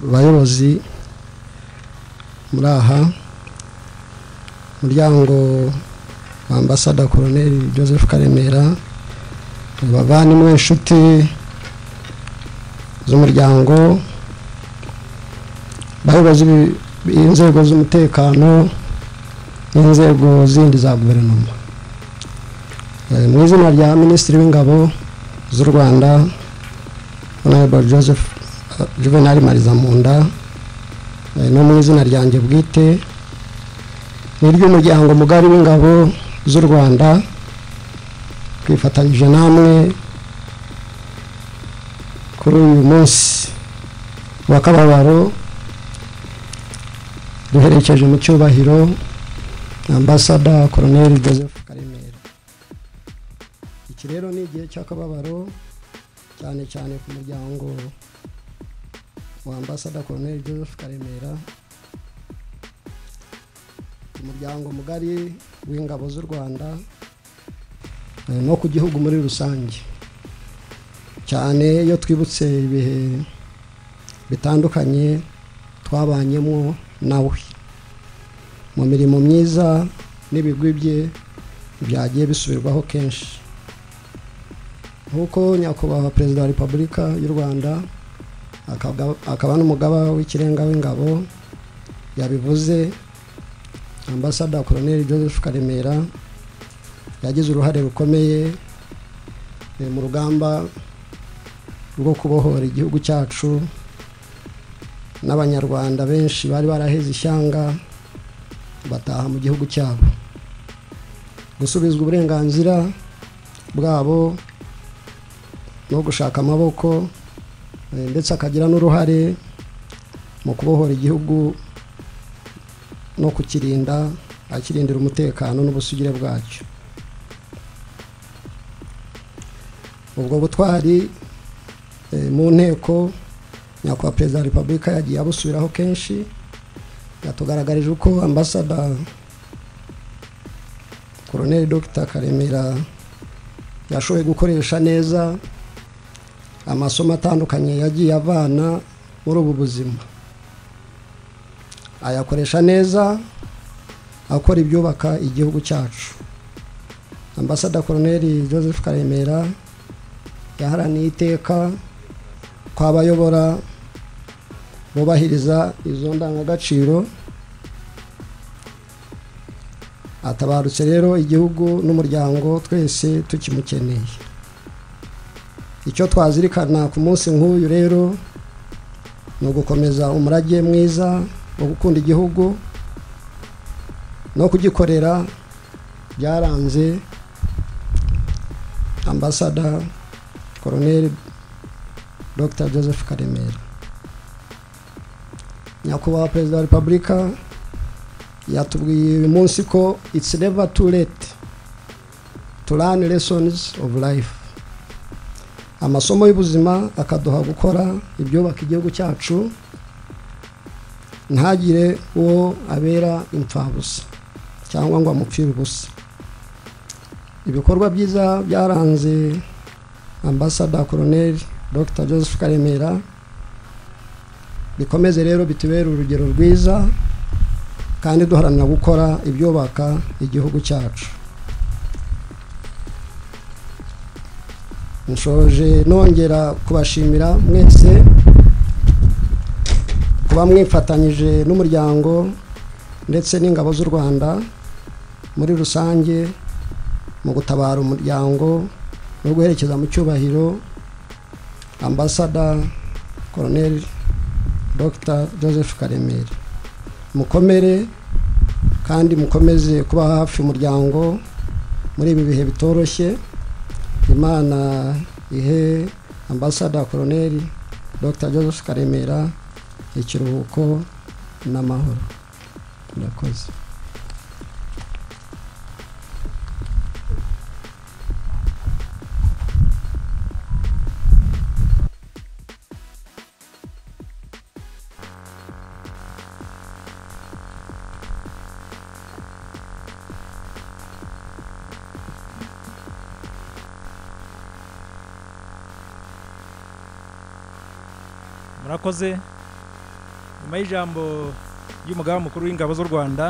bayobozi muri aha umuryango wa ambasada koroneri joseph karemera abavandimwe inshuti z'umuryango abayobozi b'inzego z'umutekano n'inzego zindi za guverinoma mu izina rya minisitiri w'ingabo z'u rwanda honorable joseph juvenal marizamunda no mu izina ryanjye bwite ni iry'umuryango mugari w'ingabo z'u rwanda twifatanyije namwe kuri uyu munsi wa kababaro duherekeje mu cyubahiro ambasada koroneri joseph karemera iki rero ni igihe cy'akababaro cyane cyane ku muryango wa ambasada koroneri joseph karemera umuryango mugari w'ingabo z'u rwanda no ku gihugu muri rusange cyane iyo twibutse ibihe bitandukanye twabanyemo nawe mu mirimo myiza n'ibigwi bye byagiye bisubirwaho kenshi nk'uko nyakubahwa perezida wa repubulika y'u rwanda akaba n'umugaba w'ikirenga w'ingabo yabivuze ambasada koroneri joseph karemera yagize uruhare rukomeye mu rugamba rwo kubohora igihugu cyacu n'abanyarwanda benshi bari baraheze ishyanga bataha mu gihugu cyabo gusubizwa uburenganzira bwabo no gushaka amaboko ndetse akagira n'uruhare mu kubohora igihugu no kukirinda akirindira umutekano n'ubusugire bwacyo ubwo butwari mu nteko nyakubahwa perezida wa repubulika yagiye abusubiraho kenshi yatugaragarije uko ambasada koroneri dogita karemera yashoboye gukoresha neza amasomo atandukanye yagiye avana muri ubu buzima ayakoresha neza akora ibyubaka igihugu cyacu ambasada koroneri joseph karemera yaharaniye iteka ko abayobora bubahiriza izo ndangagaciro atabarutse rero igihugu n'umuryango twese tukimukeneye icyo twazirikana ku munsi nk'uyu rero ni ugukomeza umurage mwiza wo gukunda igihugu no kugikorera byaranze ambasada koroneri dr joseph karemera nyakubahwa perezida wa repubulika yatubwiye uyu munsi ko it's never too late to learn lessons of life amasomo y'ubuzima akaduha gukora ibyubaka igihugu cyacu ntagire uwo abera imfabusa cyangwa ngo amupfire ubusa ibikorwa byiza byaranze ambasada koroneri dr joseph karemera bikomeze rero bitubere urugero rwiza kandi duharanira gukora ibyubaka igihugu cyacu nshoje nongera kubashimira mwese kuba mwifatanyije n'umuryango ndetse n'ingabo z'u rwanda muri rusange mu gutabara umuryango no guherekeza mu cyubahiro ambasada koroneri dr joseph karemera mukomere kandi mukomeze kuba hafi umuryango muri ibi bihe bitoroshye imana ihe ambasada koroneri dr joseph karemera ikiruhuko n'amahoro murakoze murakoze nyuma y'ijambo ry'umugaba mukuru w'ingabo z'u rwanda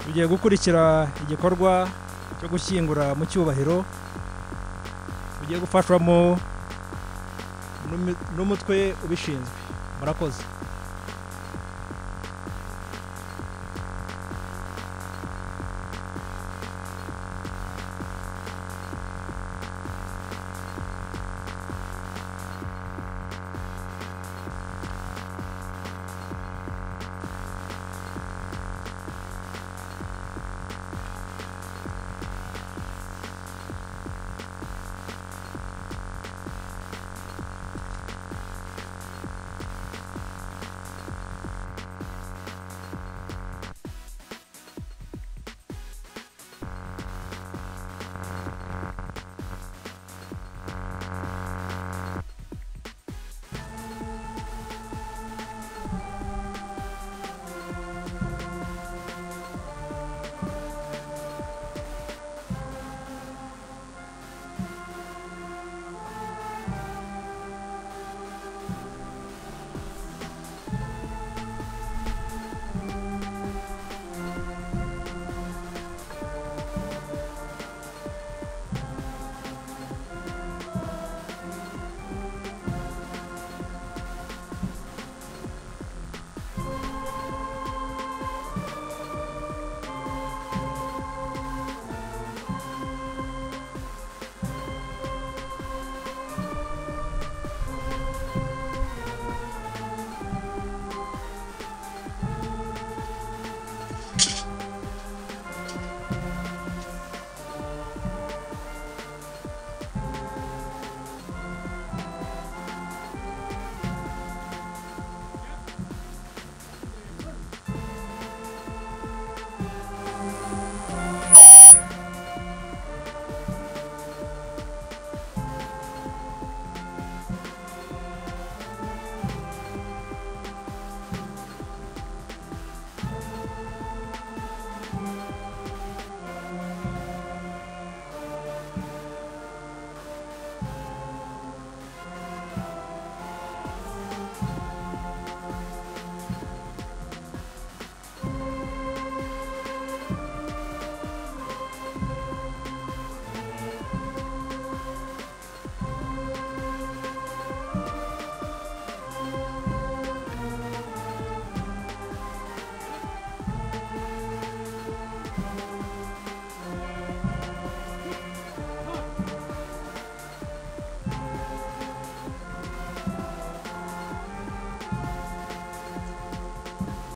tugiye gukurikira igikorwa cyo gushyingura mu cyubahiro tugiye gufashwamo n'umi- n'umutwe ubishinzwe murakoze